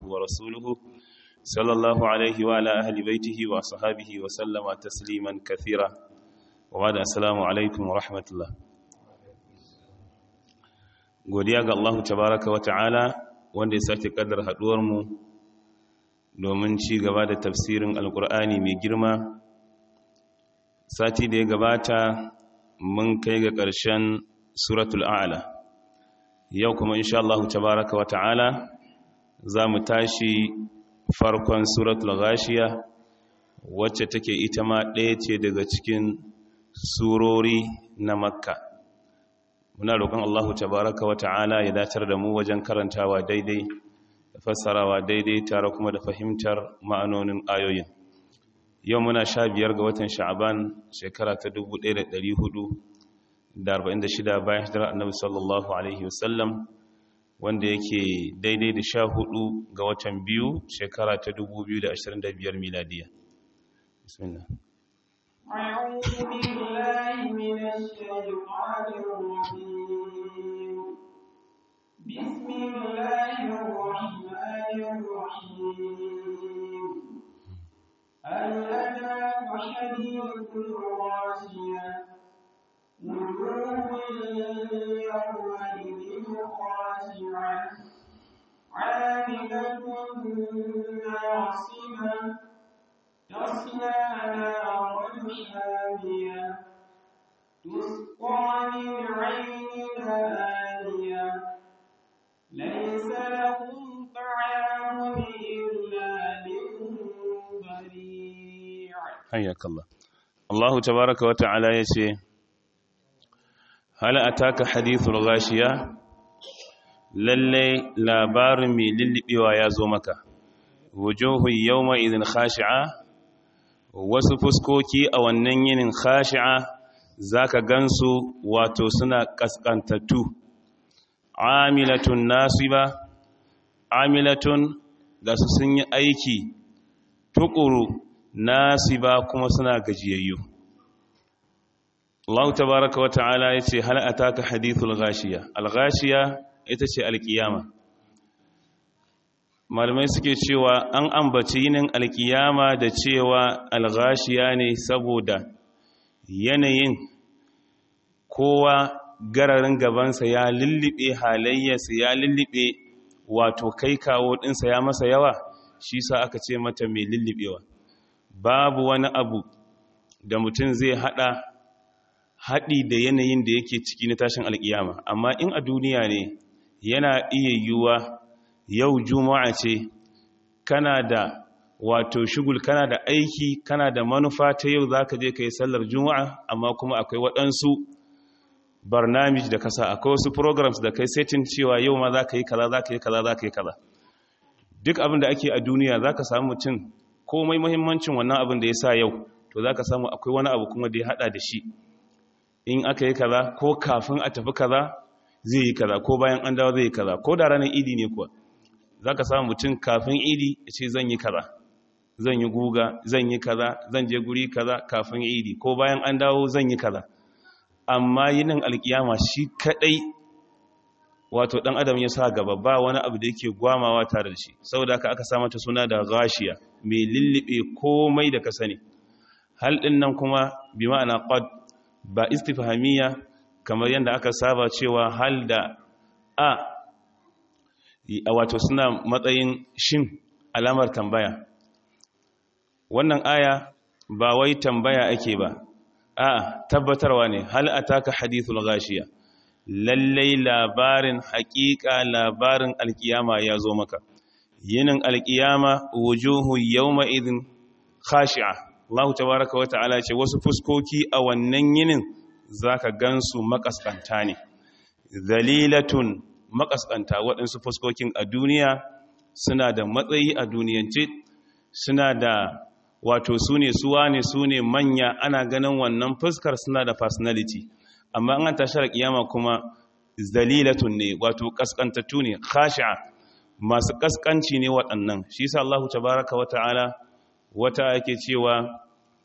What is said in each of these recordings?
ورسوله صلى الله عليه وعلى أهل بيته وصحابه وسلم تسليما كثيرا وبعد السلام عليكم ورحمة الله godiya ga Allah tabaraka wa ta'ala wanda ya sake kaddar haduwar mu domin ci gaba da tafsirin alkur'ani mai girma sati da ya gabata mun kai ga ƙarshen suratul a'la yau kuma insha Allah tabaraka wa ta'ala za mu tashi farkon suratul ghashiya wacce take ita ma ɗaya ce daga cikin surori na makka muna roƙon Allah tabaraka wa ta'ala ya datar da mu wajen karantawa daidai da fassarawa daidai tare kuma da fahimtar ma'anonin ayoyin yau muna sha biyar ga watan sha'aban shekara ta 1446 bayan hijirar annabi sallallahu alaihi wasallam wanda yake daidai da sha hudu ga watan biyu shekara ta 2025 miladiya bismillah أعوذ بالله من الشيطان الرجيم بسم الله الرحمن الرحيم هل أتاك حديث الغاشية وجوه يومئذ خاشعة عاملة ناصبة تصلى نارا حامية تسقى من عين آنية ليس لهم طعام إلا من ضريع حياك الله الله تبارك وتعالى يسي هل أتاك حديث الغاشية lallai labarin mai lullubewa ya zo maka wujuhun yawma idin khashi'a wasu fuskoki a wannan yinin khashi'a zaka gansu wato suna kaskantattu amilatun nasiba amilatun ga su sun yi aiki tukuru nasiba kuma suna gajiyayyu Allah tabaraka wata'ala yace hal ataka hadithul ghashiya al-ghashiya ita ce alkiyama malamai suke cewa an ambaci yinin alkiyama da cewa alghashiya ne saboda yanayin kowa gararin gabansa ya lullube halayyarsa ya lullube wato kai kawo ɗinsa ya masa yawa shi sa aka ce mata mai lullubewa babu wani abu da mutum zai hada haɗi da yanayin da yake ciki na tashin alkiyama amma in a duniya ne yana iya yiwuwa yau juma'a ce kana da wato shugul kana da aiki kana da manufa ta yau za ka je ka yi sallar juma'a amma kuma akwai waɗansu barnamij da kasa akwai wasu programs da kai setin cewa yau ma za ka yi kaza za ka yi kaza za ka yi kaza duk abin da ake a duniya za ka samu mutum komai mahimmancin wannan abin da ya sa yau to za ka samu akwai wani abu kuma da ya haɗa da shi in aka yi kaza ko kafin a tafi kaza zai yi kaza ko bayan an dawo zai yi kaza ko da ranar idi ne kuwa za ka samu mutum kafin idi ya ce zan yi kaza zan yi guga zan yi kaza zan je guri kaza kafin idi ko bayan an dawo zan yi kaza amma yinin alkiyama shi kadai wato dan adam ya sa gaba ba wani abu da yake gwamawa tare da shi saboda haka aka sa mata suna da gashiya mai lullube komai da ka sani hal din nan kuma bi ma'ana qad ba istifhamiyya kamar yadda aka saba cewa hal da a a wato suna matsayin shin alamar tambaya wannan aya ba wai tambaya ake ba a tabbatarwa ne hal ataka hadithul ghashiya lallai labarin haƙiƙa labarin alkiyama ya zo maka yinin alkiyama wujuhu yawma idin khashi'a Allah tabaraka wa ta'ala ce wasu fuskoki a wannan yinin zaka gansu makaskanta ne zalilatun makaskanta waɗansu fuskokin a duniya suna da matsayi a duniyance suna da wato su ne suwa ne su ne manya ana ganin wannan fuskar suna da personality amma an tashar kiyama kuma zalilatun ne wato kaskantattu ne khashi'a masu kaskanci ne waɗannan shi yasa Allah tabaaraka wa ta'ala wata yake cewa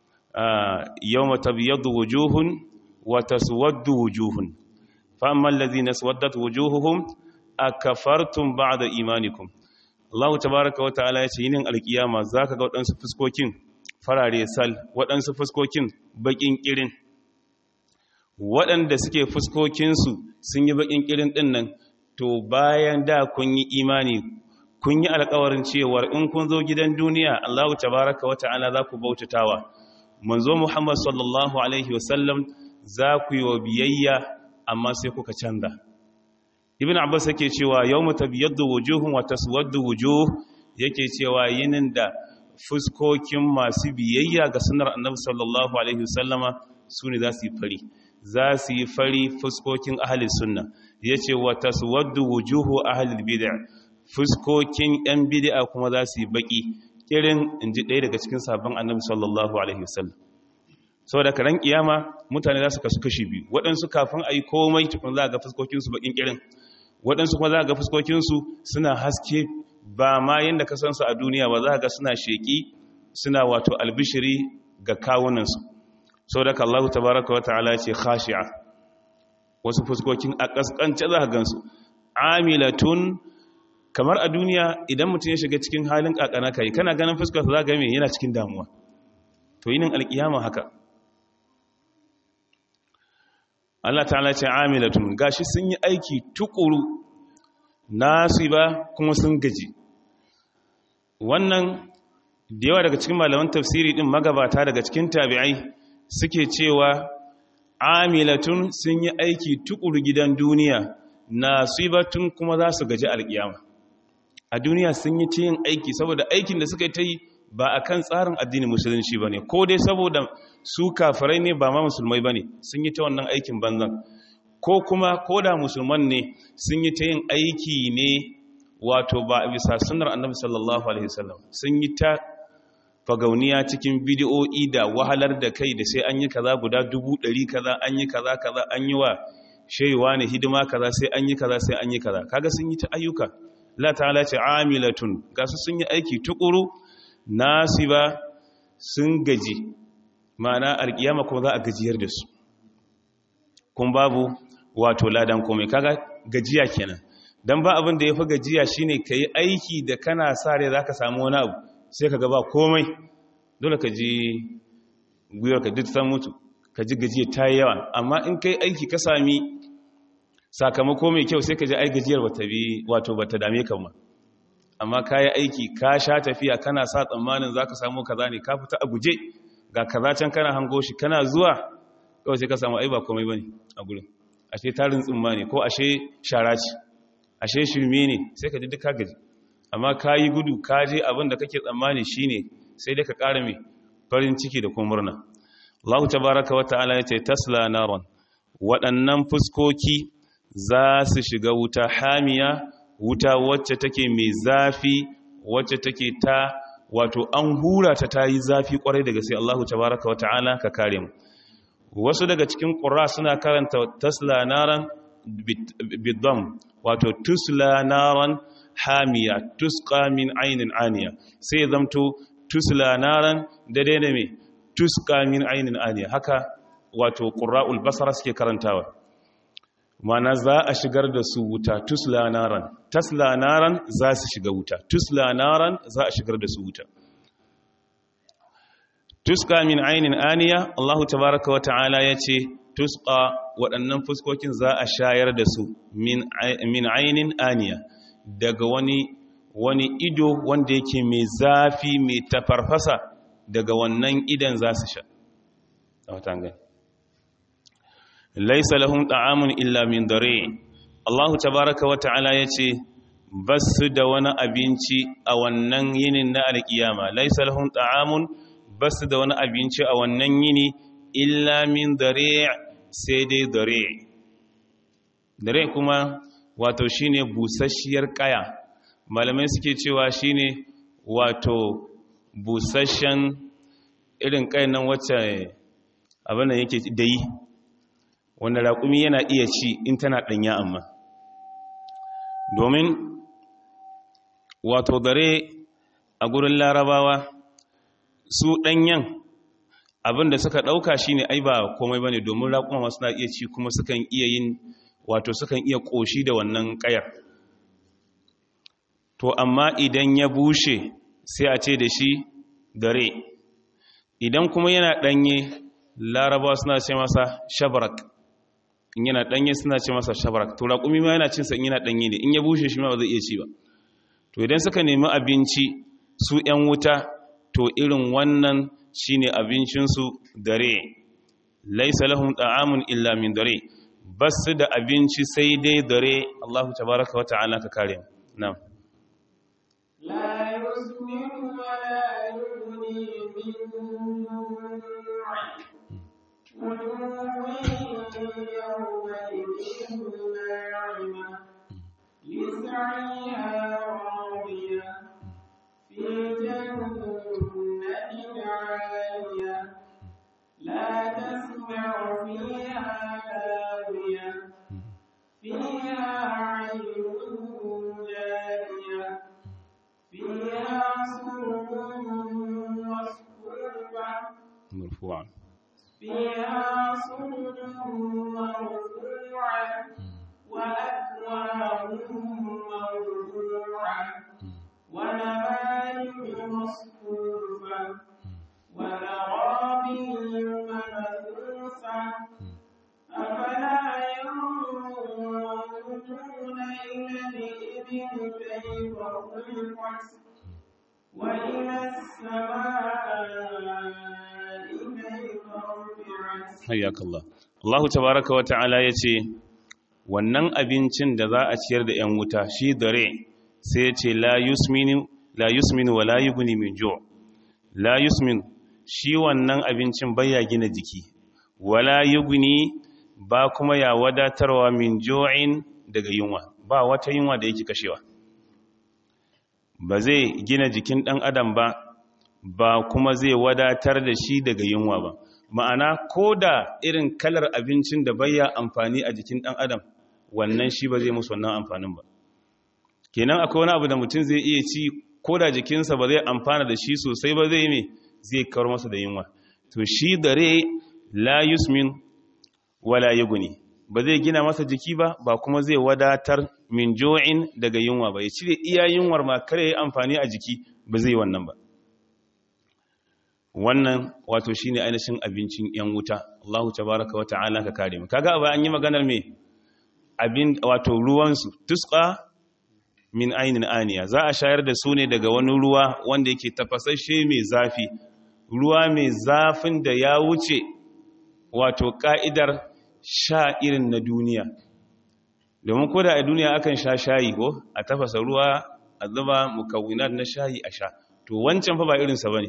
yawma tabyaddu wujuhun wa taswaddu wujuhun fa amma alladhina swaddat wujuhuhum akafartum ba'da imanikum Allah tabaraka wa ta'ala ya ce yinin alkiyama zaka ga waɗansu fuskokin farare sal waɗansu fuskokin bakin kirin waɗanda suke fuskokinsu sun yi bakin kirin ɗin nan to bayan da kun yi imani kun yi alkawarin cewar in kun zo gidan duniya Allah tabaraka wa ta'ala za ku bautatawa manzo Muhammad sallallahu alaihi wasallam za ku yi wa biyayya amma sai kuka canza ibn abbas yake cewa yawmu tabyaddu wujuhun wa taswaddu wujuh yake cewa yinin da fuskokin masu biyayya ga sunnar annabi sallallahu alaihi wasallama sune za su yi fari za su yi fari fuskokin ahli sunna yace wa taswaddu wujuhu ahli bid'ah fuskokin yan bid'a kuma za su yi baki irin inji ɗaya daga cikin sabon annabi sallallahu alaihi wasallam saboda karan kiyama mutane za su kasu kashi biyu waɗansu kafin a yi komai tukun za a ga fuskokinsu bakin irin waɗansu kuma za a ga fuskokinsu suna haske ba ma yadda ka sansu a duniya ba za a ga suna sheƙi suna wato albishiri ga kawunansu saboda ka Allah tabaraka wa ta'ala ce khashi'a wasu fuskokin a kaskance za a gansu amilatun kamar a duniya idan mutum ya shiga cikin halin kakana kai kana ganin fuskarsa za ga me yana cikin damuwa to yinin alkiyama haka Allah ta'ala ce amilatun gashi sun yi aiki tukuru nasu ba kuma sun gaji wannan da yawa daga cikin malaman tafsiri din magabata daga cikin tabi'ai suke cewa amilatun sun yi aiki tukuru gidan duniya nasibatun kuma za su gaji alkiyama a duniya sun yi yin aiki saboda aikin da suka yi ta yi ba a kan tsarin addinin musulunci ba ne ko dai saboda su kafirai ne ba ma musulmai ba ne sun yi ta wannan aikin banzan ko kuma ko da musulman ne sun yi ta yin aiki ne wato ba a bisa sunar annabi sallallahu alaihi wasallam sun yi ta fagauniya cikin bidiyo'i da wahalar da kai da sai an yi kaza guda dubu ɗari kaza an yi kaza kaza an yi wa shaiwa ne hidima kaza sai an yi kaza sai an yi kaza kaga sun yi ta ayyuka la ta'ala ce amilatun gasu sun yi aiki tukuru nasiba sun gaji ma'ana alkiyama kuma za a gajiyar da su kun babu wato ladan komai kaga gajiya kenan dan ba abin da yafi gajiya shine kai aiki da kana sa rai zaka samu wani abu sai kaga ba komai dole ka ji guyar ka duk san mutu ka ji gajiya ta yi yawa amma in kai aiki ka sami sakamako mai kyau sai ka ji ai gajiyar bata bi wato bata dame ka ma amma ka yi aiki ka sha tafiya kana sa tsammanin za ka samu kaza ne ka fita a guje ga kaza can kana hango shi kana zuwa kawai sai ka samu ai ba komai ba ne a gurin ashe tarin tsumma ne ko ashe shara ce ashe shirme ne sai ka ji duka gaji amma ka yi gudu ka je abin da kake tsammani shi ne sai dai ka ƙara mai farin ciki da kuma murna Allah tabaraka wa ta'ala ya ce tasla naron waɗannan fuskoki za su shiga wuta hamiya wuta wacce take mai zafi wacce take ta wato an hura ta ta yi zafi kwarai daga sai Allah tabaraka wa ta'ala ka kare mu wasu daga cikin ƙura suna karanta tasla naran bidam wato tusla naran hamiya tusqa min ainin aniya sai zamto tusla naran daidai da me tusqa min ainin aniya haka wato qurra'ul basara suke karantawa mana za a shigar da su wuta tusla naran tasla naran za su shiga wuta tusla naran za a shigar da su wuta tuska min ainin aniya Allah tabaraka wa ta'ala ya ce tuska waɗannan fuskokin za a shayar da su min ainin aniya daga wani wani ido wanda yake mai zafi mai tafarfasa daga wannan idan za su sha laisa lahum ta'amun illa min dare Allah tabaraka wa ta'ala ya ce basu da wani abinci a wannan yinin na alkiyama laisa lahum ta'amun basu da wani abinci a wannan yini illa min dare sai dai dare dare kuma wato shine busasshiyar kaya malamai suke cewa shine wato busasshen irin kayan nan wacce abin da yake dai wanda raƙumi yana iya ci in tana ɗanya amma domin wato dare a gurin larabawa su ɗanyen abinda suka ɗauka shi ne ai ba komai ba ne domin raƙuma masu na iya ci kuma sukan iya yin wato sukan iya ƙoshi da wannan ƙayar to amma idan ya bushe sai a ce da shi dare idan kuma yana ɗanye laraba suna ce masa shabarak in yana ɗanye suna ce masa shabarak to raƙumi ma yana cinsa in yana ɗanye ne in ya bushe shi ma ba zai iya ci ba to idan suka nemi abinci su ‘yan wuta to irin wannan shine abincinsu dare laisa lahum ta'amun illa min dare basu da abinci sai dai dare Allahu tabaraka wa ta'ala ka kare mu na'am لا يسمن ولا يغني من جوع وجوه يومئذ ناعمة لسعيها راضية في جنة عالية لا تسمع فيها لاغية فيها عين جارية فيها سرر مصفوفة marfu'an فيها سرر مرفوعة وأكواب موضوعة ونمارق مصفوفة ونغابي مبثوثة أفلا ينظرون إلى الإبل كيف خلقت وإلى السماء كيف رفعت hayyakallah Allahu tabaraka wa ta'ala yace wannan abincin da za a ciyar da 'yan wuta shi dare sai yace la yusminu la yusminu wa la yughni min ju' la yusmin shi wannan abincin baya gina jiki wala yughni ba kuma ya wadatarwa min ju'in daga yunwa ba wata yunwa da yake kashewa ba zai gina jikin ɗan adam ba ba kuma zai wadatar da shi daga yunwa ba ma'ana ko da irin kalar abincin da baya amfani a jikin ɗan adam wannan shi ba zai musu wannan amfanin ba kenan akwai wani abu da mutum zai iya ci ko da jikinsa ba zai amfana da shi sosai ba zai me zai kawar masa da yunwa to shi dare la yusmin wala yuguni ba zai gina masa jiki ba ba kuma zai wadatar min jo'in daga yunwa ba ya cire iya yunwar ma kare ya amfani a jiki ba zai wannan ba wannan wato shine ainihin abincin yan wuta Allahu tabaraka wa ta'ala ka kare mu kaga ba an yi maganar me abin wato ruwan su tusqa min ainin aniya za a shayar da su ne daga wani ruwa wanda yake tafasashe mai zafi ruwa mai zafin da ya wuce wato ka'idar sha irin na duniya domin ko da a duniya akan sha shayi ko a tafasa ruwa a zuba mukawinat na shayi a sha to wancan fa ba irinsa ba ne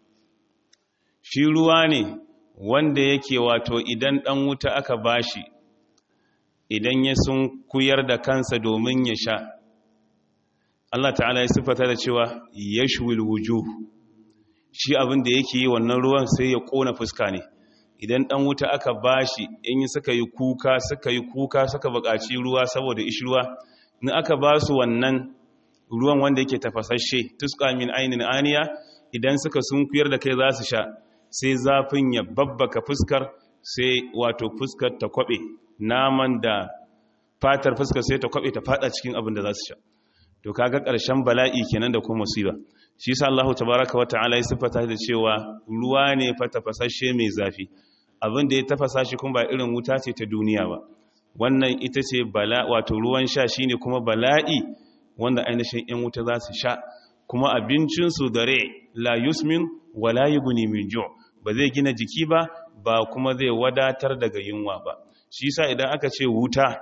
shi ruwa ne wanda yake wato idan ɗan wuta aka bashi idan ya sun kuyar da kansa domin ya sha Allah ta'ala ya siffata da cewa yashwil wujuh shi abin da yake yi wannan ruwan sai ya kona fuska ne idan ɗan wuta aka bashi in yi suka yi kuka suka yi kuka suka buƙaci ruwa saboda ishruwa in aka ba su wannan ruwan wanda yake tafasashe tuska min ainin aniya idan suka sunkuyar da kai za su sha sai zafin ya babbaka fuskar sai wato fuskar ta kwabe naman da fatar fuskar sai ta kwabe ta fada cikin abin da za su sha to kaga ƙarshen bala'i kenan da kuma musiba shi yasa Allahu tabaaraka wa ta'ala ya sifata da cewa ruwa ne fa tafasashe mai zafi abin da ya tafasa shi kuma ba irin wuta ce ta duniya ba wannan ita ce bala wato ruwan sha shine kuma bala'i wanda ainihin yan wuta za su sha kuma abincin su dare la yusmin wala yughni min ju' ba zai gina jiki ba ba kuma zai wadatar daga yunwa ba shi yasa idan aka ce wuta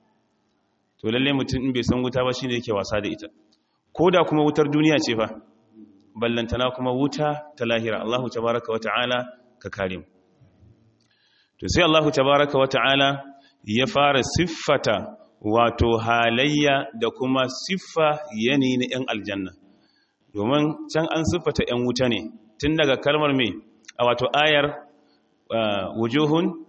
to lalle mutum in bai san wuta ba shine yake wasa da ita ko da kuma wutar duniya ce fa ballantana kuma wuta ta lahira Allahu tabaraka wata'ala ka kare mu to sai Allahu tabaraka wata'ala ya fara siffata wato halayya da kuma siffa yanayi na 'yan aljanna domin can an siffata 'yan wuta ne tun daga kalmar mai a wato ayar wujuhun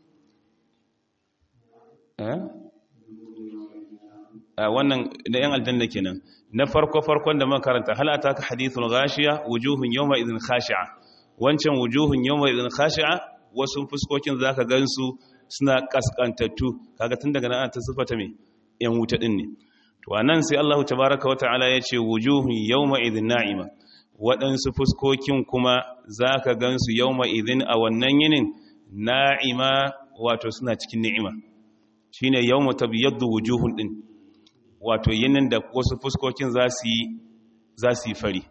wannan da 'yan aljanna kenan na farko-farkon da makaranta halata ka hadithun gashiya wujuhun yau mai izin khashi'a wancan wujuhun yau mai izin khashi'a wasu fuskokin za ka gansu suna kaskantattu kaga tun daga nan ta siffata mai 'yan wuta ɗin ne to anan sai Allah tabaaraka wa ta'ala ya ce wujuhun yawma idhin na'ima waɗansu fuskokin kuma zaka gansu yawma idhin a wannan yinin na'ima wato suna cikin ni'ima shine yawma tabyaddu wujuhun din wato yinin da wasu fuskokin za su yi za su yi fari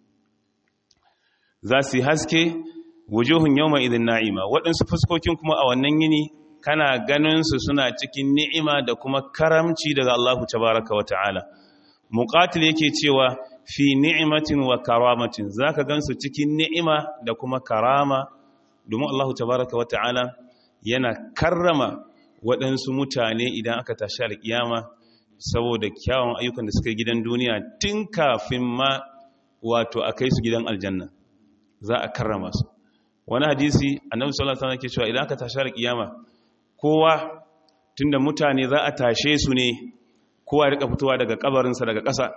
za su yi haske wujuhun yawma idhin na'ima waɗansu fuskokin kuma a wannan yini kana ganin su suna cikin ni'ima da kuma karamci daga Allah tabaraka wa ta'ala muqatil yake cewa fi ni'matin wa karamatin zaka gansu cikin ni'ima da kuma karama domin Allah tabaraka wa ta'ala yana karrama waɗansu mutane idan aka tashi alƙiyama saboda kyawun ayyukan da suka yi gidan duniya tun kafin ma wato a kai su gidan aljanna za a karrama su wani hadisi annabi sallallahu alaihi wasallam ke cewa idan aka tashi alƙiyama kowa tunda mutane za a tashe su ne kowa ya rika fitowa daga kabarinsa daga ƙasa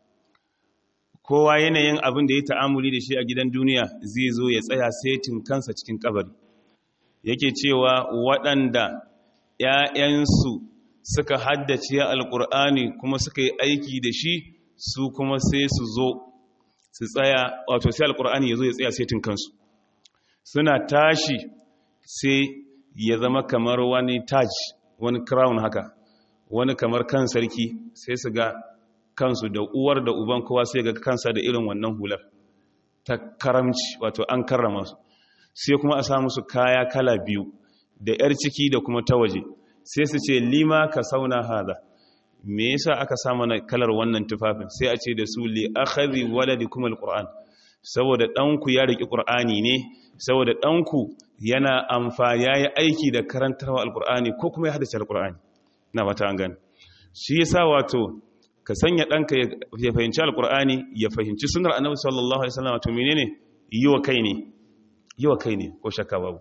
kowa yanayin abin da ya ta'amuli da shi a gidan duniya zai zo ya tsaya setin kansa cikin kabari yake cewa waɗanda ‘ya'yansu suka haddace alƙur'ani kuma suka yi aiki da shi su kuma sai su zo su tsaya wato sai alƙur'ani ya zo ya tsaya setin kansu suna tashi sai ya zama kamar wani taj wani crown haka wani kamar kan sarki sai su ga kansu da uwar da uban kowa sai ga kansa da irin wannan hular ta karamci wato an karrama su sai kuma a samu su kaya kala biyu da yar ciki da kuma ta waje sai su ce lima ka sauna hada me yasa aka samu na kalar wannan tufafin sai a ce da su li akhadhi waladikum alquran saboda danku ya riki qur'ani ne saboda danku yana amfa yayi aiki da karantarwa alqur'ani ko kuma ya hadace alqur'ani na fata an gani shi yasa wato ka sanya ɗanka ya fahimci alƙur'ani ya fahimci sunar annabi sallallahu alaihi wasallam to menene yi wa kai ne yi wa kai ne ko shakka babu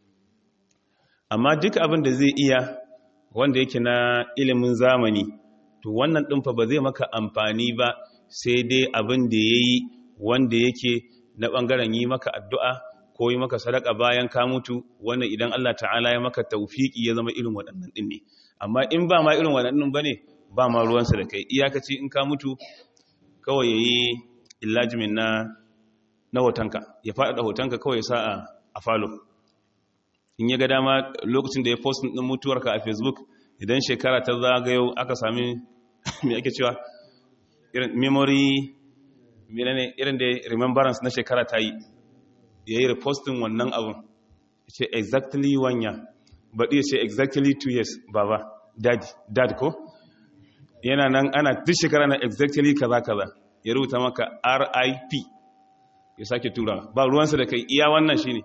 amma duk abin da zai iya wanda yake na ilimin zamani to wannan ɗin fa ba zai maka amfani ba sai dai abin da ya yi wanda yake na ɓangaren yi maka addu'a ko yi maka sadaka bayan ka mutu wannan idan Allah ta'ala ya maka taufiki ya zama irin waɗannan ɗin ne amma in ba ma irin waɗannan ba ne ba ma ruwansa da kai iyakaci in ka mutu kawai ya yi illajimin na na hotonka ya faɗaɗa hotonka kawai sa a falo in ya ga dama lokacin da ya postin ɗin mutuwarka a facebook idan shekara ta zagayo aka sami mai ake cewa irin memory irin da remembrance na shekara ta yi ya yi repostin wannan abun ce exactly one year baɗi ya ce exactly two years baba dad dad ko yana nan ana duk shekara na exactly kaza kaza ya rubuta maka RIP ya sake tura ba ruwansa da kai iya wannan shine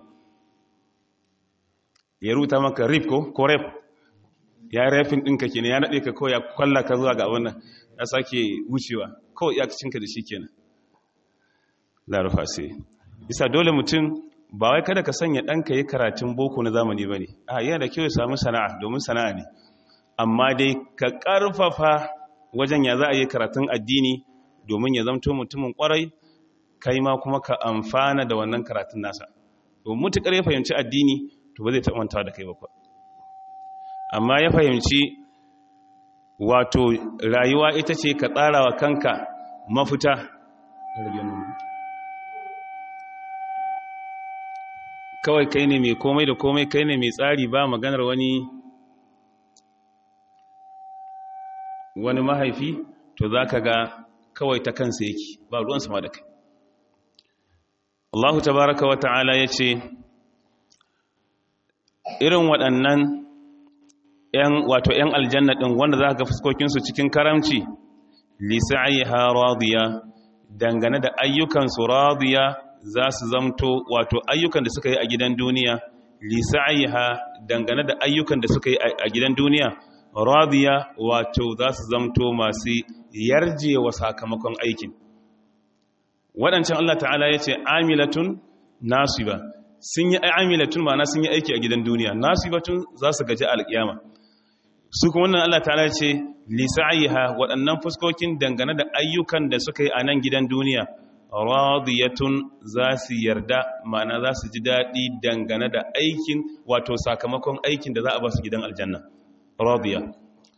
ya rubuta maka RIP ko ko rep ya refin ɗinka kenan ya naɗe ka kawai ya kwalla ka zuwa ga wannan ya sake wucewa kawai ya cinka da shi kenan larufa sai isa dole mutum ba wai kada ka sanya ɗanka yi karatun boko na zamani ba ne a yana da kyau ya samu sana'a domin sana'a ne amma dai ka ƙarfafa wajen ya za a yi karatun addini domin ya zamto mutumin kwarai kai ma kuma ka amfana da wannan karatun nasa domin mutukar ya fahimci addini to ba zai taɓanta da kai ba amma ya fahimci wato rayuwa ita ce ka tsara wa kanka mafita kawai kai ne mai komai da komai kai ne mai tsari ba maganar wani wani mahaifi to za ka ga kawai ta kansa yake ba ruwan sama da kai Allahu tabaraka wa ta'ala ya ce irin waɗannan ‘yan wato ‘yan aljanna ɗin wanda za ka ga fuskokinsu cikin karamci lisa'ayha radiya dangane da ayyukansu radiya za su zamto wato ayyukan da suka yi a gidan duniya lisa'ayha dangane da ayyukan da suka yi a gidan duniya radiya wato za su zamto masu yarjewa sakamakon aikin waɗancan Allah ta'ala ya ce amilatun nasiba sun yi amilatun ma'ana sun yi aiki a gidan duniya nasibatun za su gaji alƙiyama su kuma wannan Allah ta'ala ce lisa'ayha waɗannan fuskokin dangane da ayyukan da suka yi a nan gidan duniya radiyatun za su yarda ma'ana za su ji daɗi dangane da aikin wato sakamakon aikin da za a ba su gidan aljanna radiya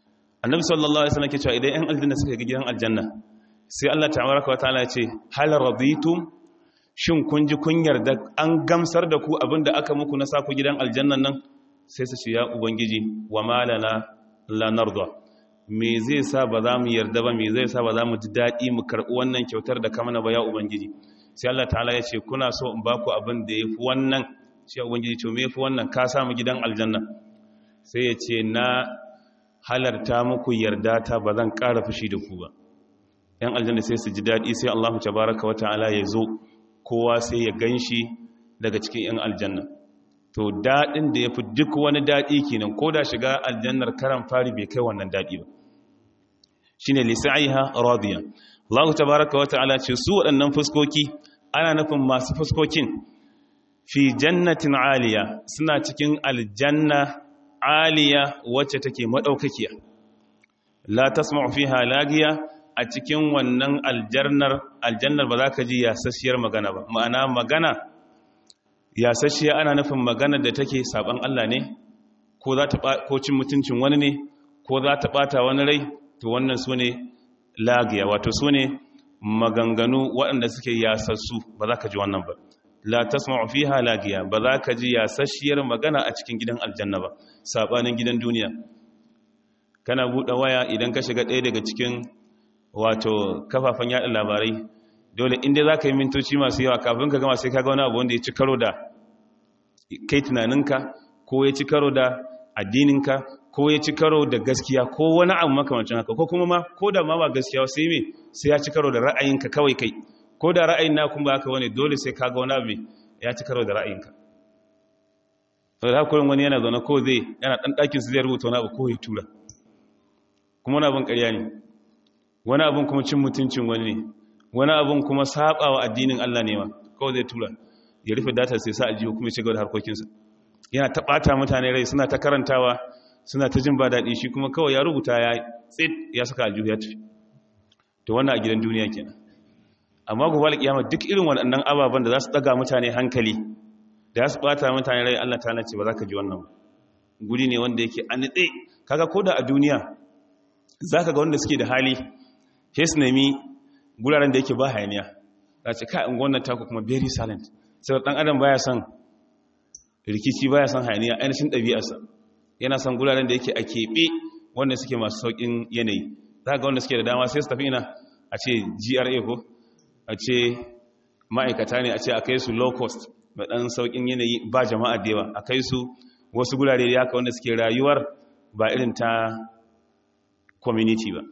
annabi sallallahu alaihi wasallam ke cewa idan yan aljanna suka ga gidan aljanna sai Allah tabaraka wa ta'ala ya ce hal raditum shin kun ji kun yarda an gamsar da ku abinda aka muku na saku gidan aljannan nan sai su ce ya ubangiji wa malana la narda me zai sa ba za mu yarda ba me zai sa ba za mu ji daɗi mu karɓi wannan kyautar da kamana ba ya ubangiji sai Allah ta'ala ya ce kuna so in baku abin da ya fi wannan sai ubangiji ce me ya fi wannan ka samu gidan aljanna sai ya ce na halarta muku yarda ta ba zan ƙara fushi da ku ba yan aljanna sai su ji daɗi sai Allah tabaraka wa ta'ala ya zo kowa sai ya ganshi daga cikin yan aljanna to daɗin da ya fi duk wani daɗi kenan ko da shiga aljannar karan fari bai kai wannan daɗi ba shine lisaiha radiya Allah tabaraka wa ta'ala ce su waɗannan fuskoki ana nufin masu fuskokin fi jannatin aliya suna cikin aljanna aliya wacce take madaukakiya la tasma'u fiha lagiya a cikin wannan aljannar aljannar ba za ka ji yasasshiyar magana ba ma'ana magana yasasshiya ana nufin magana da take saban Allah ne ko za ta ko cin mutuncin wani ne ko za ta bata wani rai to wannan su ne lagiya wato su ne maganganu waɗanda suke yasassu ba za ka ji wannan ba la tasma'u fiha lagiya ba za ka ji yasasshiyar magana a cikin gidan aljanna ba sabanin gidan duniya kana buɗe waya idan ka shiga ɗaya daga cikin wato kafafen yaɗa labarai dole inda za ka yi mintoci masu yawa kafin ka gama sai ka ga wani abu wanda ya ci karo da kai tunaninka ko ya ci karo da addininka ko ya ci karo da gaskiya ko wani abu makamancin haka ko kuma ma ko da ma ba gaskiya sai me sai ya ci karo da ra'ayinka kawai kai ko da ra'ayin na kuma haka wani dole sai ka ga wani abu ya ci karo da ra'ayinka sau da hakurin wani yana zaune ko zai yana ɗan ɗakin su zai rubuta wani abu ko ya tura kuma wani abin ƙarya ne wani abin kuma cin mutuncin wani ne wani abin kuma saba wa addinin Allah ne ma kawai zai tura ya rufe data sai sa aljihu kuma ya shiga da harkokinsa yana ta ɓata mutane rai suna ta karantawa suna ta jin ba daɗi shi kuma kawai ya rubuta ya tsit ya saka aljihu ya tafi to wannan a gidan duniya kenan amma gobe alƙiyama duk irin waɗannan ababen da za su ɗaga mutane hankali da ya su ɓata mutane rai Allah ta ce ba za ka ji wannan guri ne wanda yake a nitse kaga ko da a duniya za ka ga wanda suke da hali sai su nemi guraren da yake ba hayaniya za ce ka in wannan taku kuma very silent sai ɗan adam baya son rikici baya son hayaniya ainihin ɗabi'arsa yana son guraren da yake a keɓe wanda suke masu sauƙin yanayi za ga wanda suke da dama sai su tafi ina a ce gra ko a ce ma'aikata ne a ce a kai su low cost mai ɗan sauƙin yanayi ba jama'a da yawa a kai su wasu gurare da yaka wanda suke rayuwar ba irin ta community ba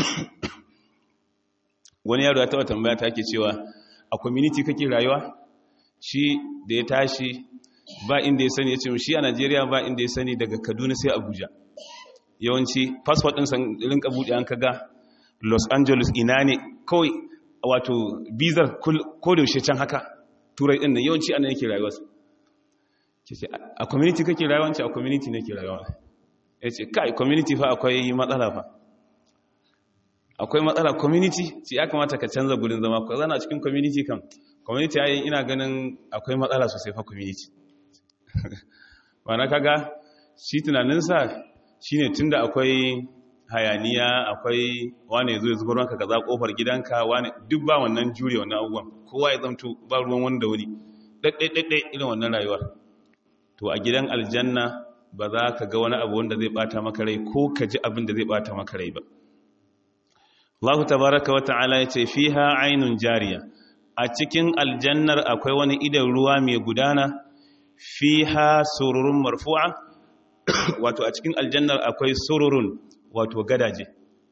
wani yaro ya taɓa tambaya ta ke cewa a community kake rayuwa shi da ya tashi ba inda ya sani ya ce shi a najeriya ba inda ya sani daga kaduna sai abuja yawanci passport ɗin san rinka buɗe an kaga los angeles ina ne kawai wato bizar ko da yaushe can haka turai ɗin nan yawanci ana yake rayuwarsa a community kake rayuwanci a community ne ke rayuwa ya ce kai community fa akwai matsala fa akwai matsala community ce ya kamata ka canza gudun zama ko zana cikin community kan community ya ina ganin akwai matsala sosai fa community na kaga shi tunaninsa shi ne tun da akwai hayaniya akwai wane zo ya zubar ranka kaza kofar gidanka wane duk ba wannan jure wannan abubuwan kowa ya zamto ba ruwan wanda wuri ɗaiɗaiɗaiɗai irin wannan rayuwar to a gidan aljanna ba za ka ga wani abu wanda zai bata maka rai ko ka ji abin da zai bata maka rai ba Allah tabaraka wa ta'ala ya ce fiha ainun jariya a cikin aljannar akwai wani idan ruwa mai gudana fiha sururun marfu'a wato a cikin aljannar akwai sururun wato gadaje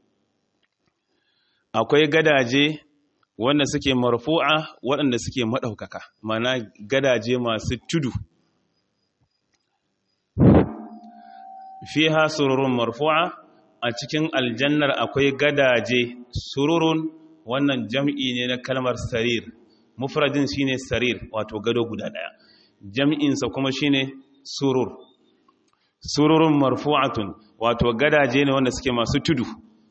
akwai gadaje wanda suke marfu'a waɗanda suke maɗaukaka mana gadaje masu tudu fiha sururun marfu'a a cikin aljannar akwai gadaje sururun wannan jam'i ne na kalmar sarir mufradin shine sarir wato gado guda daya jam'insa kuma shine surur sururun marfu'atun wato gadaje ne wanda suke masu tudu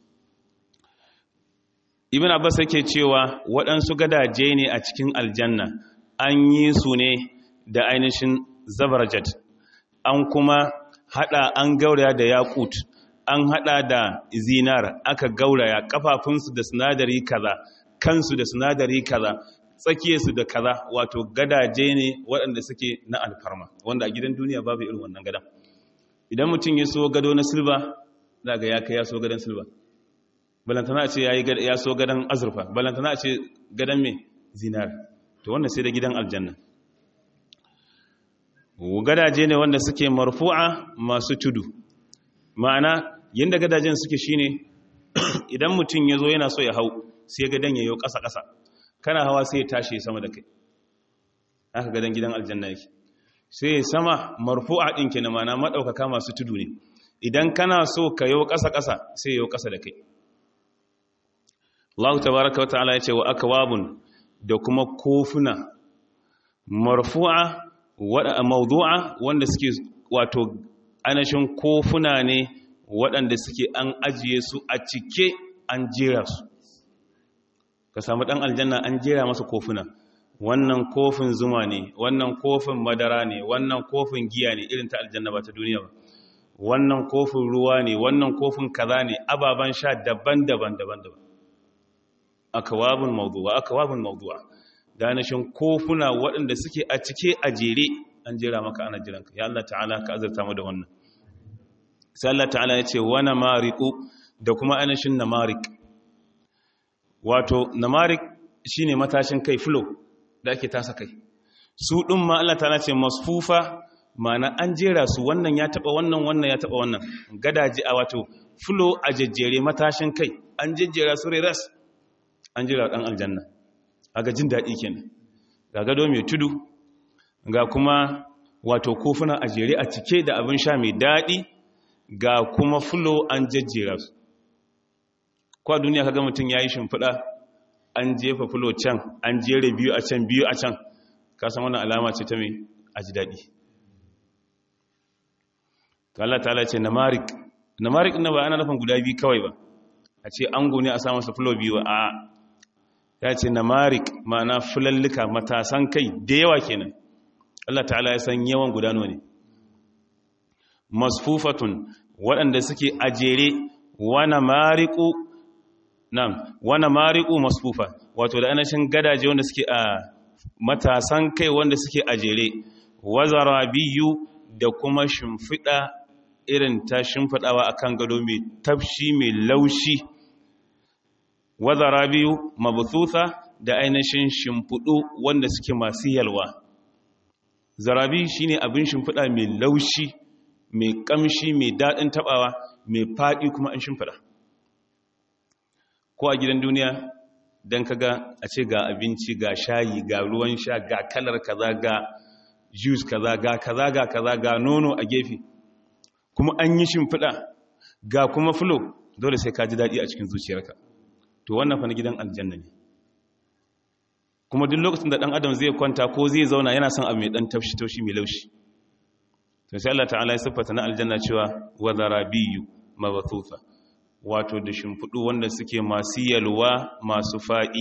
ibn abbas yake cewa waɗansu gadaje ne a cikin aljanna an yi su ne da ainihin zabarjat an kuma hada an gauraya da yakut an hada da zinar aka gauraya kafafunsu da sinadari kaza kansu da sinadari kaza tsakiyarsu da kaza wato gadaje ne waɗanda suke na alfarma wanda a gidan duniya babu irin wannan gadan idan mutum ya so gado na silba za ga ya kai ya so gadon silba balantana a ce ya so gadon azurfa balantana a ce gadon mai zinar to wanda sai da gidan aljanna gadaje ne wanda suke marfu'a masu tudu ma'ana yadda gadajen suke shine idan mutum ya zo yana so ya hau sai gadon ya yi ƙasa-ƙasa kana hawa sai ya tashi sama da kai aka gadon gidan aljanna yake sai sama marfu'a ɗin ke na mana maɗaukaka masu tudu ne idan kana so ka yi ƙasa-ƙasa sai yi ƙasa da kai Allah tabaraka wa ta'ala ya ce wa akwabun da kuma kofuna marfu'a wada mawdu'a wanda suke wato anashin kofuna ne waɗanda suke an ajiye su a cike an jera su ka samu ɗan aljanna an jera masa kofuna wannan kofin zuma ne wannan kofin madara ne wannan kofin giya ne irin ta aljanna ba ta duniya ba wannan kofin ruwa ne wannan kofin kaza ne ababen sha daban-daban daban-daban akawabun mawdu'a akawabun mawdu'a danashin kofuna waɗanda suke a cike a jere an jera maka ana jiranka ya Allah ta'ala ka azurta mu da wannan sai Allah ta'ala ya ce wa namariqu da kuma anashin namarik wato namarik shine matashin kai flow da ake tasa kai su ɗin ma Allah ta ce masfufa mana an jera su wannan ya taɓa wannan wannan ya taɓa wannan gadaji a wato fulo a jejjere matashin kai an jejjera su ras an jera ɗan aljanna a ga jin daɗi kenan ga gado mai tudu ga kuma wato kofuna a jere a cike da abin sha mai daɗi ga kuma fulo an jejjera su kwa duniya kaga mutum ya yi shimfiɗa an jefa fulo can an jere biyu a can biyu a can kasan wannan alama ce ta mai a ji daɗi ta Allah ta ce namarik namarik na ba ana nufin guda biyu kawai ba a ce an gune a samun fulo biyu ba a ya ce namarik ma'ana fulallika matasan kai da yawa kenan Allah ta'ala ya san yawan gudano ne masfufatun waɗanda suke a jere wana mariku Nam, wana mariƙu masfufa, wato da anashin gadaje wanda suke a matasan kai wanda suke a jere, wazara biyu da kuma shimfiɗa irin ta shimfiɗawa a kan gado mai tafshi mai laushi. Wazara biyu mabutsuta da ainihin shimfiɗu wanda suke masu yalwa. Zarabi shi ne abin shimfiɗa mai laushi, mai ƙamshi, mai daɗin taɓawa, mai faɗi kuma an shimfiɗa. ko a gidan duniya don kaga a ce ga abinci ga shayi ga ruwan sha ga kalar kaza ga juice kaza ga kaza ga kaza ga nono a gefe kuma an yi shimfiɗa ga kuma fulo dole sai ka ji daɗi a cikin zuciyarka to wannan fa na gidan aljanna ne kuma duk lokacin da ɗan adam zai kwanta ko zai zauna yana son abu mai ɗan taushi-taushi mai laushi to sai Allah ta'ala ya siffata na aljanna cewa wa zarabiyu mabathufa wato da shimfiɗu wanda suke masu yalwa masu faɗi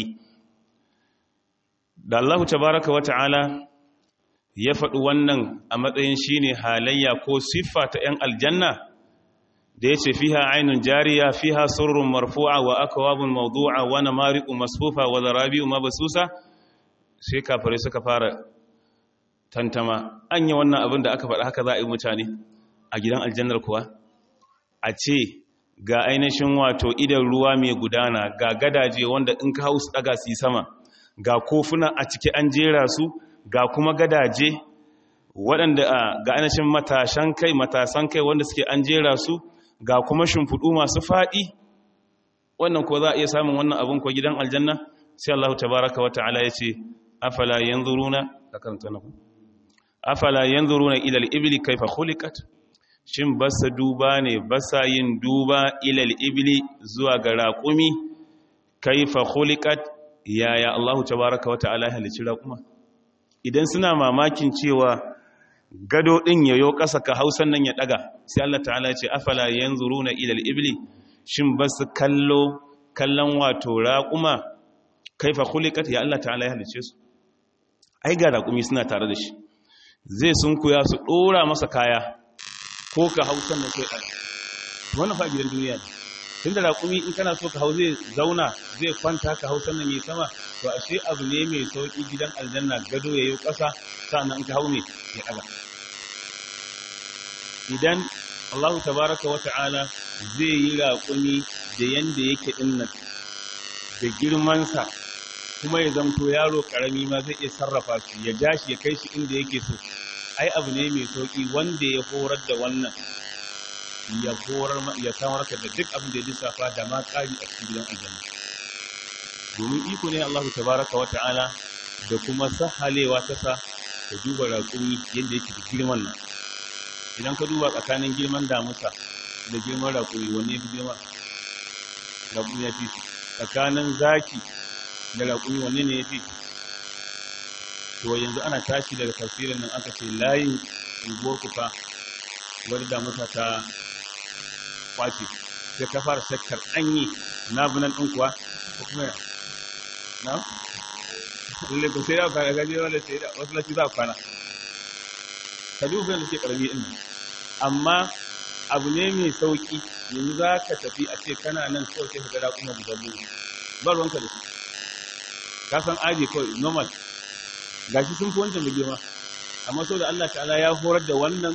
da Allah tabaraka wa ta'ala ya faɗi wannan a matsayin shine halayya ko siffa ta 'yan aljanna da ya ce fiha ainun jariya fiha surrun marfu'a wa akwabun mawdu'a wa namariqu masfufa wa zarabi'u mabsusa sai kafare suka fara tantama anya wannan abin da aka faɗa haka za a yi mutane a gidan aljannar kuwa a ce ga ainihin wato idan ruwa mai gudana ga gadaje wanda in ka hausu daga su sama ga kofuna a ciki an jera su ga kuma gadaje waɗanda ga ainihin matashan kai matasan kai wanda suke an jera su ga kuma shimfiɗu masu faɗi wannan ko za a iya samun wannan abin ko gidan aljanna sai Allah tabaraka wa ta'ala ya ce afala yanzuruna ka karanta na ku afala yanzuruna ila al-ibli kayfa khuliqat shin basa duba ne basa yin duba ila al-ibli zuwa ga raqumi kayfa khuliqat yaya Allah tabaraka wa ta'ala halicci raquma idan suna mamakin cewa gado din yayo ƙasa ka hausan nan ya daga sai Allah ta'ala ya ce afala yanzuruna ila al-ibli shin basu kallo kallon wato raquma kaifa khuliqat ya Allah ta'ala ya halice su ai ga raƙumi suna tare da shi zai sunkuya su dora masa kaya ko ka hausan da kai wannan fa gidan duniya ne tun da raƙumi in kana so ka hau zai zauna zai kwanta ka hau sannan yi sama to ashe abu ne mai sauƙi gidan aljanna gado ya yi ƙasa sannan in ka hau ne ya ɗaga idan Allahu tabaraka wa ta'ala zai yi raƙumi da yanda yake dinnan da girmansa kuma ya zamto yaro ƙarami ma zai iya sarrafa shi ya ja shi ya kai shi inda yake so ai abu ne mai sauƙi wanda ya horar da wannan ya horar ya samar ka da duk abin da ya lissafa da ma ƙari a cikin gidan aljanna domin iko ne Allahu tabaraka wa ta'ala da kuma sahalewa ta sa ka duba raƙumi yadda yake da girman nan idan ka duba tsakanin girman damusa da girman raƙuri wanne ya fi girma raƙuri ya fi tsakanin zaki da raƙuri wanne ne ya fi to yanzu ana tashi daga tafsirin nan aka ce layin unguwar kufa wadda damusa ta kwace sai ka fara shakkar anyi na bunan ɗin kuwa ko kuma ya na? lalle ko sai da kwana gaji wanda sai da wasu lati za a kwana ka duba da suke karami din amma abu ne mai sauki yanzu za ka tafi a ce kana nan kawai sai ka ga raƙuma guda biyu ba ruwanka da su ka san aji kawai normal gashi sun fi wancan da girma amma saboda Allah ta'ala ya horar da wannan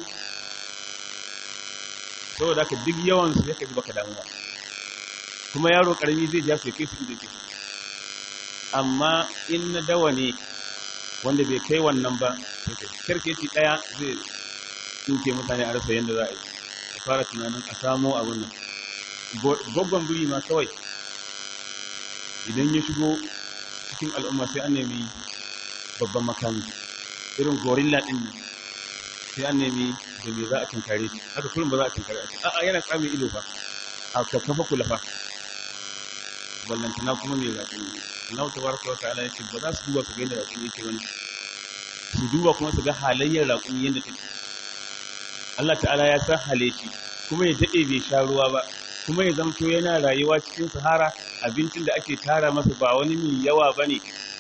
saboda ka duk yawan su yake baka damu ba kuma yaro karami zai ja su kai su inda ke amma in na dawa ne wanda bai kai wannan ba kirkeci daya zai tsinke mutane a rasa yadda za a yi a fara tunanin a samo abin nan gwaggon biri ma kawai idan ya shigo cikin al'umma sai an nemi babban makami irin gorilla din nan sai an nemi da me za a tunkare shi haka kullum ba za a tunkare shi a'a yana tsamin ido fa a kafa kula fa ballantana kuma mai raƙi Allah tabaraka wa ta'ala yace ba za su duba su ga yadda raƙumi yake bane su duba kuma su ga halayyar raƙumi yadda take Allah ta'ala ya san hale shi kuma ya dade bai sha ruwa ba kuma ya zamto yana rayuwa cikin sahara abincin da ake tara masa ba wani mai yawa bane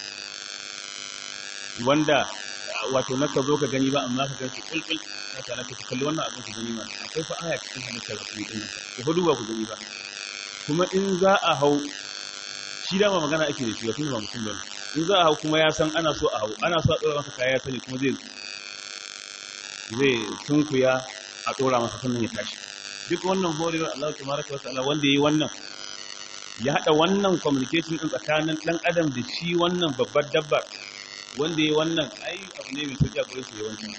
wanda wato na ka zo ka gani ba amma ka ganshi kulkul ya ta naka kalli wannan abin ka gani ma akwai fa aya cikin halittar raƙumi din nan ku fa duba ku gani ba kuma in za a hau shi dama magana ake da shi wa ba mutum ba in za a hau kuma ya san ana so a hau ana so a ɗora masa kaya sani kuma zai zai tunkuya a ɗora masa sannan ya tashi duk wannan horewar Allah ta maraka wata ala wanda ya yi wannan ya haɗa wannan communication ɗin tsakanin ɗan adam da shi wannan babbar dabbar wanda ya yi wannan ai abu ne mai sauƙi a gurin su yawancin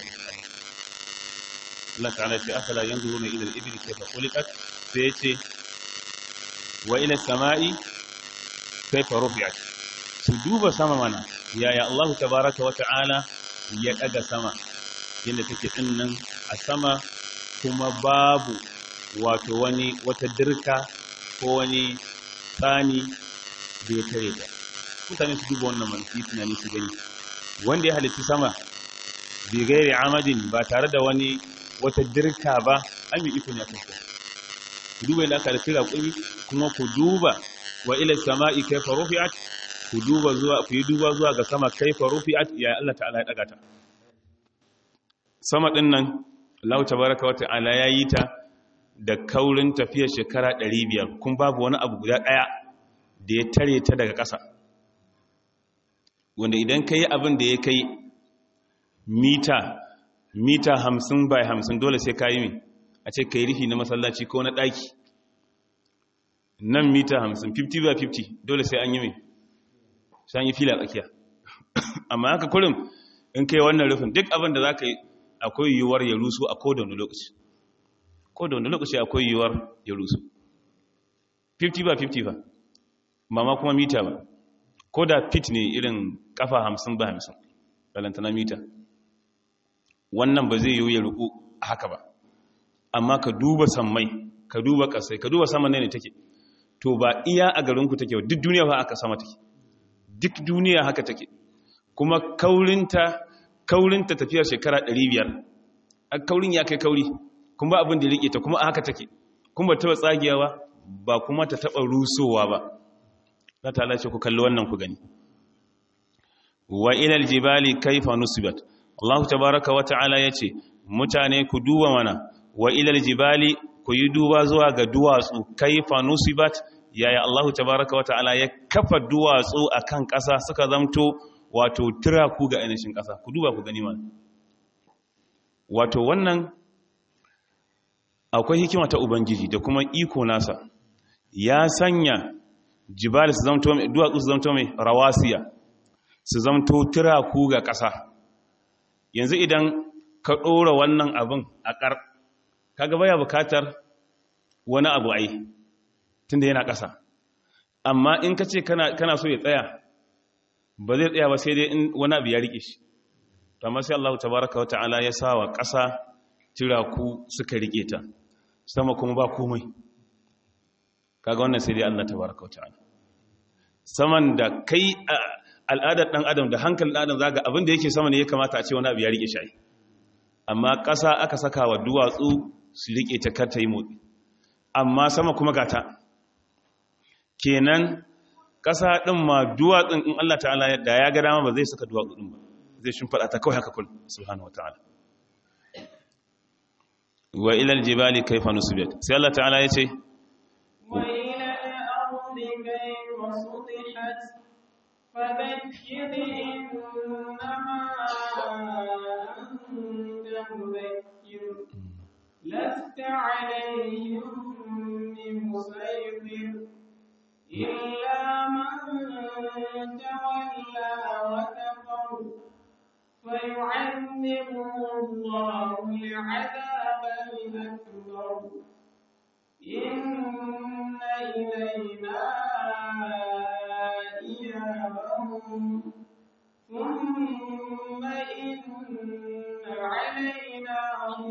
Allah ta'ala ce afala yanzuruna ila al-ibli kayfa khuliqat sai ya ce wa ila sama'i kaifa rufi'at su duba sama mana yaya Allah tabaraka wa ta'ala ya daga sama yadda take din nan a sama kuma babu wato wani wata dirka ko wani tsani da ya tare ta mutane su duba wannan manfi tunani su gani wanda ya halitta sama bi gairi amadin ba tare da wani wata dirka ba an yi iko ne a kanko ku duba yadda aka da kira kuri kuma ku duba wa ila sama'i kaifa rufi'at ku duba zuwa ku yi duba zuwa ga sama kaifa rufi'at ya Allah ta'ala ya daga ta sama din nan Allah tabaaraka wa ta'ala ya yi ta da kaurin tafiyar shekara 500 kun babu wani abu guda daya da ya tare ta daga ƙasa wanda idan kai abin da ya kai mita mita 50 by 50 dole sai ka yi mai a ce kai rufi na masallaci ko na ɗaki nan mita 50 50 by 50 dole sai an yi mai sai an yi fila tsakiya amma haka kurin in kai wannan rufin duk abin da za ka yi akwai yiwuwar ya rusu a kodon lokaci kodon lokaci akwai yiwuwar ya rusu 50 by 50 ba mama kuma mita ba ko da fit ne irin kafa 50 by 50 balantana mita wannan ba zai yiwu ya ruku haka ba amma ka duba sammai ka duba ƙasai ka duba sama ne take to ba iya a garinku take duk duniya ba aka sama take duk duniya haka take kuma kaurinta kaurinta tafiyar shekara 500 a kaurin ya kai kauri kuma abin da rike ta kuma haka take kuma ta tsagiyawa ba kuma ta taba rusowa ba za ta lace ku kalli wannan ku gani wa ilal jibali kaifa nusibat Allah tabaraka wa ta'ala yace mutane ku duba mana wa ilal jibali ku yi duba zuwa ga duwatsu kaifa nusibat yaya Allah tabaraka wa ta'ala ya kafa duwatsu akan ƙasa suka zamto wato tiraku ga ainihin ƙasa ku duba ku gani ma wato wannan akwai hikima ta ubangiji da kuma iko nasa ya sanya jibal su zamto mai duwatsu su zamto mai rawasiya su zamto tiraku ga ƙasa yanzu idan ka ɗora wannan abin a ƙar kaga baya bukatar wani abu ai tunda yana ƙasa amma in ka ce kana so ya tsaya ba zai tsaya ba sai dai in wani abu ya riƙe shi amma sai Allah tabaraka wa ta'ala ya sa wa ƙasa tiraku suka riƙe ta sama kuma ba komai kaga wannan sai dai Allah tabaraka wa ta'ala saman da kai al'adar ɗan adam da hankalin adam zaga abin da yake sama ne ya kamata a ce wani abu ya riƙe shi amma ƙasa aka saka wa duwatsu su riƙe ta kar ta yi motsi amma sama kuma gata kenan ƙasa ɗin ma duwatsun in Allah ta'ala da ya ga dama ba zai saka duwatsu ɗin ba zai shimfaɗa ta kawai haka kul subhanahu wata'ala wa ilal jibali kaifa nusibat sai Allah ta'ala ya ce wa ila al-ardi kayfa sutihat fadhakkir innama anta mudhakkir lasta alayhim بمسيطر إلا من تولى وكفر فيعذبه الله العذاب الأكبر إن إلينا إيابهم ثم إن علينا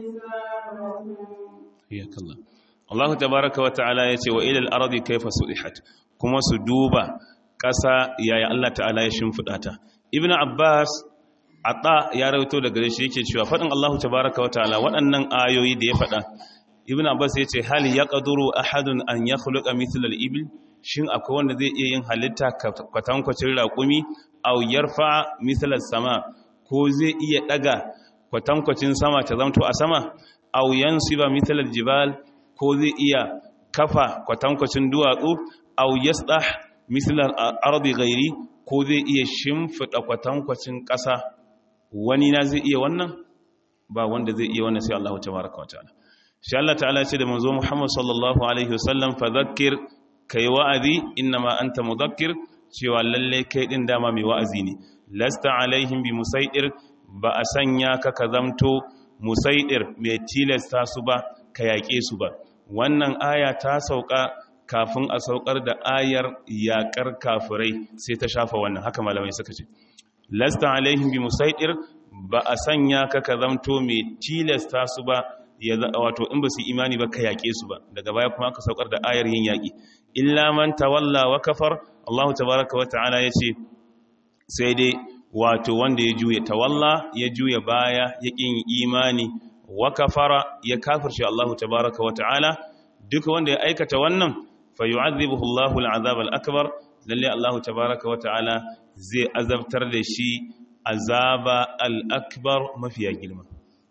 حسابهم حياك الله Allah tabaraka wa ta'ala ya ce wa ilal ardi kaifa sudihat kuma su duba ƙasa yaya Allah ta'ala ya shimfiɗa ta Ibn Abbas ata ya rawaito daga gare shi yake cewa faɗin Allah tabaraka wa ta'ala waɗannan ayoyi da ya faɗa Ibn Abbas ya ce hal yaqduru ahadun an yakhluqa mithla al-ibil shin akwai wanda zai iya yin halitta kwatankwacin raƙumi aw yarfa mithla sama ko zai iya daga kwatankwacin sama ta zamto a sama aw yansiba mithla al-jibal ko zai iya kafa kwatankwacin duwatsu au yasdah mislar ardi gairi ko zai iya shimfida kwatankwacin ƙasa wani na zai iya wannan ba wanda zai iya wannan sai Allah tabaraka wa ta'ala shi Allah ta'ala ce da manzo Muhammad sallallahu alaihi wasallam fa zakkir kai wa'azi innama anta mudakkir cewa lalle kai din dama mai wa'azi ne lasta alaihim bi musaidir ba a sanya ka ka zamto musaidir mai tilasta su ba ka yaƙe su ba wannan aya ta sauka kafin a saukar da ayar yaƙar kafirai sai ta shafa wannan haka malamai suka ce lasta alaihim bi musaidir ba a sanya ka ka zamto mai tilasta su ba ya wato in ba su imani ba ka yaƙe su ba daga baya kuma aka saukar da ayar yin yaƙi illa man tawalla wa kafar Allah tabaraka wa ta'ala yace sai dai wato wanda ya juya tawalla ya juya baya ya ƙin imani wa kafara ya kafirce Allah tabaraka wa ta'ala duka wanda ya aikata wannan fa yu'adhibuhu Allahu al'azab al-akbar lalle Allah tabaraka wa ta'ala zai azabtar da shi azaba al-akbar mafiya girma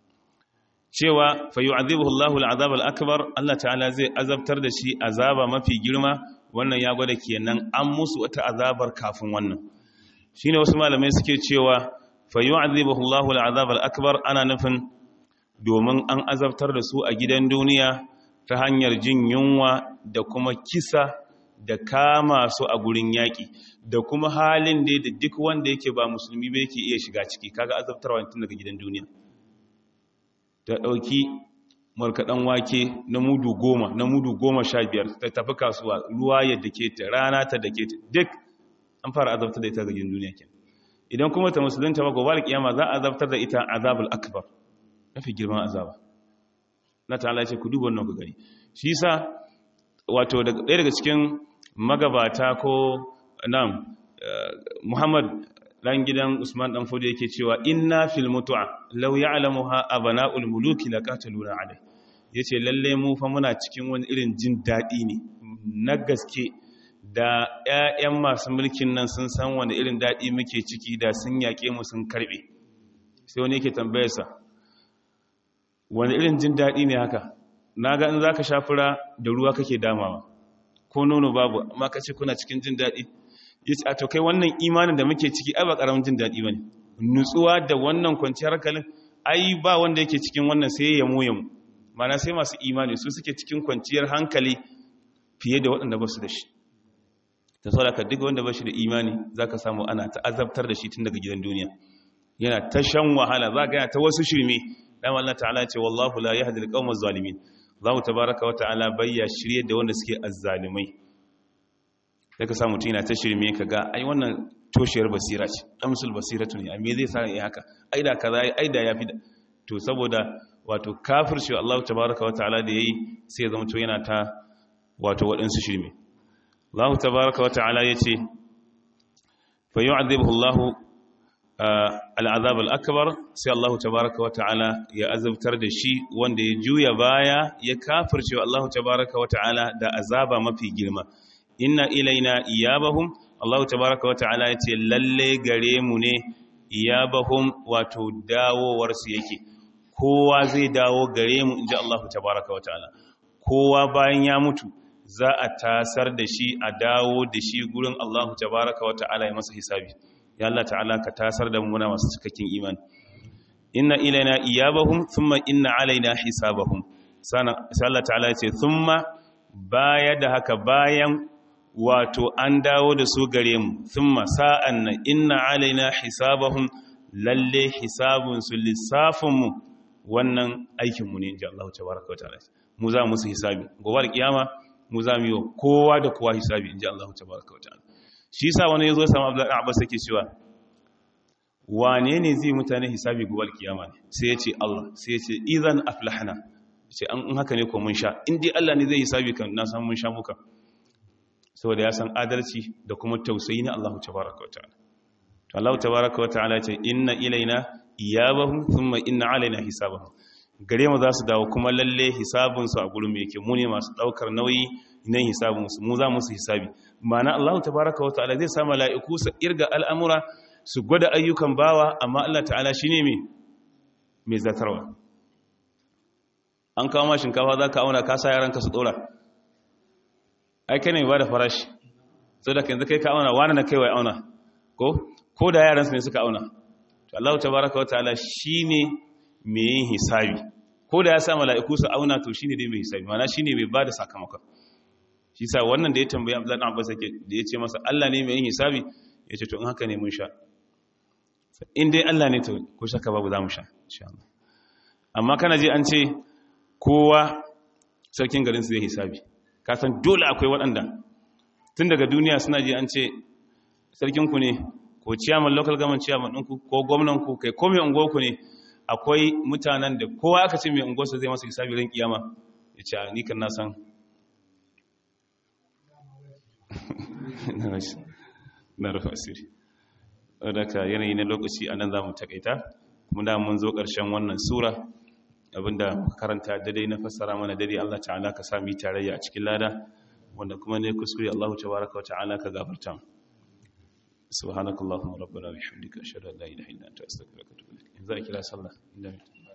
cewa fa yu'adhibuhu Allahu al'azab al-akbar Allah ta'ala zai azabtar da shi azaba mafi girma wannan ya gwada kenan an musu wata azabar kafin wannan shine wasu malamai suke cewa fa yu'adhibuhu Allahu al'azab al-akbar ana nufin domin an azabtar da su a gidan duniya ta hanyar jin yunwa da kuma kisa da kama su a gurin yaƙi da kuma halin da da duk wanda yake ba musulmi ba yake iya shiga ciki kaga azabtarwa tun daga gidan duniya ta ɗauki markaɗan wake na mudu goma na mudu goma sha biyar ta tafi kasuwa ruwa yadda ke ta rana ta da ke ta duk an fara azabtar da ita ga gidan duniya ke idan kuma ta musulunta ba gobe kiyama za a azabtar da ita azabul akbar mafi girman azaba na ta'ala ce ku duba wannan ku gani shi sa wato ɗaya daga cikin magabata ko nan muhammad dan gidan usman dan fudu yake cewa inna fil mutu'a law ya'lamuha abana'ul muluki laqataluna alai yace lalle mu fa muna cikin wani irin jin dadi ne na gaske da ƴaƴan masu mulkin nan sun san wani irin dadi muke ciki da sun yake mu sun karbe sai wani yake tambayarsa wani irin jin daɗi ne haka na ga in za ka sha fura da ruwa kake damawa ko nono babu amma ka ce kuna cikin jin daɗi ya ce a to kai wannan imanin da muke ciki ai ba ƙaramin jin daɗi ba ne nutsuwa da wannan kwanciyar hankalin ai ba wanda yake cikin wannan sai ya mu yamu mana sai masu imani su suke cikin kwanciyar hankali fiye da waɗanda ba su da shi ta sauraka duk wanda ba shi da imani za ka samu ana ta azabtar da shi tun daga gidan duniya yana ta shan wahala za ka yana ta wasu shirme dan Allah ta'ala ce wallahu la yahdi al-qawma zalimin Allah tabaaraka wa ta'ala bayya shirye da wanda suke azzalimai sai ka samu tina ta shirme ka ga ai wannan toshiyar basira ce damsul basiratu ne me zai sa yi haka ai da kaza ai da yafi da to saboda wato kafirci Allah tabaaraka wa ta'ala da yayi sai zama to yana ta wato waɗansu shirme Allah tabaaraka wa ta'ala yace fa yu'adhibuhu Allah al'azab al'akabar sai Allah tabaraka wa ta'ala ya azabtar da shi wanda ya juya baya ya kafirce wa Allah tabaraka wa ta'ala da azaba mafi girma inna ilaina iyabahum Allah tabaraka wa ta'ala ya ce lalle gare mu ne iyabahum wato dawowarsu yake kowa zai dawo gare mu inji Allah tabaraka wa ta'ala kowa bayan ya mutu za a tasar da shi a dawo da shi gurin Allah tabaraka wa ta'ala ya masa hisabi ya Allah ta'ala ka tasar da muna masu cikakken iman inna ilaina iyabahum thumma inna alaina hisabahum sai Allah ta'ala ya ce thumma baya da haka bayan wato an dawo da su gare mu thumma sa'an nan inna alaina hisabahum lalle hisabun su lissafin mu wannan aikin mu ne inji Allah tabaraka wa ta'ala mu za mu su hisabi gobe kiyama mu za mu yi kowa da kowa hisabi inji Allah tabaraka wa ta'ala shi sa wani ya zo samu abdullahi abbas yake cewa wane ne zai mutane hisabi gobe kiyama ne sai ya ce Allah sai ya ce idan aflahna ce an haka ne ko mun sha in dai Allah ne zai hisabi kan na san mun sha muka saboda ya san adalci da kuma tausayi na Allah tabaraka wataala to Allah tabaraka wataala ya ce inna ilaina iyabahum thumma inna alaina hisabahum gare mu za su dawo kuma lalle hisabun su a gurin yake mu ne masu daukar nauyi nan hisabun su mu za mu su hisabi ma'ana Allah tabaraka wa ta'ala zai sa mala'iku su irga al'amura su gwada ayyukan bawa amma Allah ta'ala shine me mai zatarwa an kawo ma shinkafa za ka auna ka sa yaranka su dora ai kai ne ba da farashi so da yanzu kai ka auna wani na kaiwa auna ko ko da yaransu ne suka auna to Allah tabaraka wa ta'ala shine mai yin hisabi ko da ya sa mala'iku su auna to shine dai mai hisabi ma'ana shine mai bada sakamakon shi sa wannan da ya tambayi Abdullahi Abbas yake da ya ce masa Allah ne mai yin hisabi ya ce to in haka ne mun sha in dai Allah ne to ko shaka babu za mu sha insha Allah amma kana ji an ce kowa sarkin garin su zai hisabi ka san dole akwai waɗanda tun daga duniya suna ji an ce sarkin ku ne ko chairman local government chairman ɗinku ko gwamnan ku kai ko mai unguwar ku ne akwai mutanen da kowa aka ce mai unguwarsa zai masa hisabi ran kiyama ya ce ni kan na san na rufa asiri daga yanayi na lokaci a nan za mu takaita kuma da mun zo ƙarshen wannan sura abinda karanta daidai na fassara mana daidai Allah ta'ala ka sami tarayya a cikin lada wanda kuma ne kuskure Allah tabaraka wa ta'ala ka gafarta subhanakallahumma rabbana wa bihamdika ashhadu an la ilaha illa anta astaghfiruka wa atubu ilaik in za a kira sallah